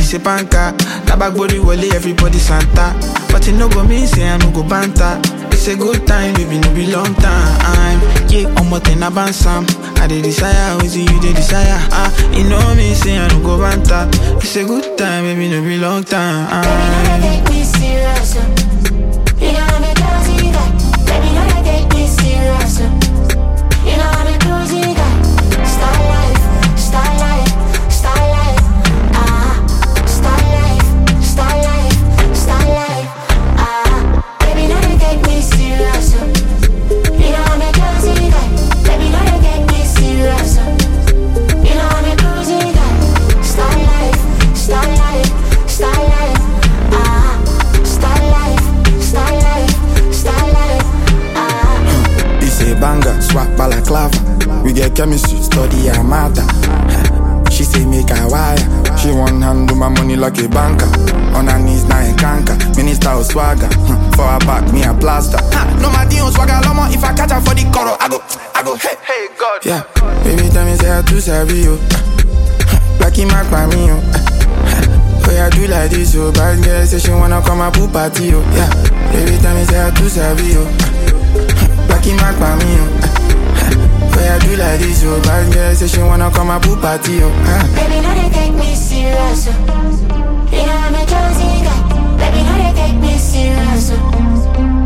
say panka. Tabak body wale, everybody Santa. But it no go mean say I no go banter. It's a good time, baby, no be long time. Yeah, I'm what in a bansam. I dey desire, always you dey desire. Ah, you know me, say I no go banter. It's a good time, baby, no be long time. Baby, no, take me serious. uh. You know I'm a crazy guy. Baby, no, take me serious. uh. You know I'm a crazy guy. Star life, star life, star life. Ah, star life, star life, star life. Ah, baby, no, take me serious. uh. You know I'm a crazy guy. Baby, no, take me serious. uh. You know I'm a crazy guy. Star life, star life, star life. Ah, star life, star life, star life. Ah. It's a banger, swap balaclava. We get chemistry, study her matter. She say make her wire. She one hand do my money like a banker. On her knees now a canker. Minister of swagger. Hmm, For her back, me a plaster. Ha, No my deal swagger lomo. If I catch her for the coro, I go, I go, hey, hey God. Yeah, baby tell me say I too savvy you. Black in my me yo. Oh yeah, do like this yo. Bad girl say she wanna come a pool party yo. Yeah, baby tell me say I too savvy yo. Black in my me yo. Oh yeah, do like this yo. Bad girl say she wanna come a pool party yo. Ah. Baby, no, they take me serious. uh. You know I'm a crazy guy. Baby, no, they take me serious. uh.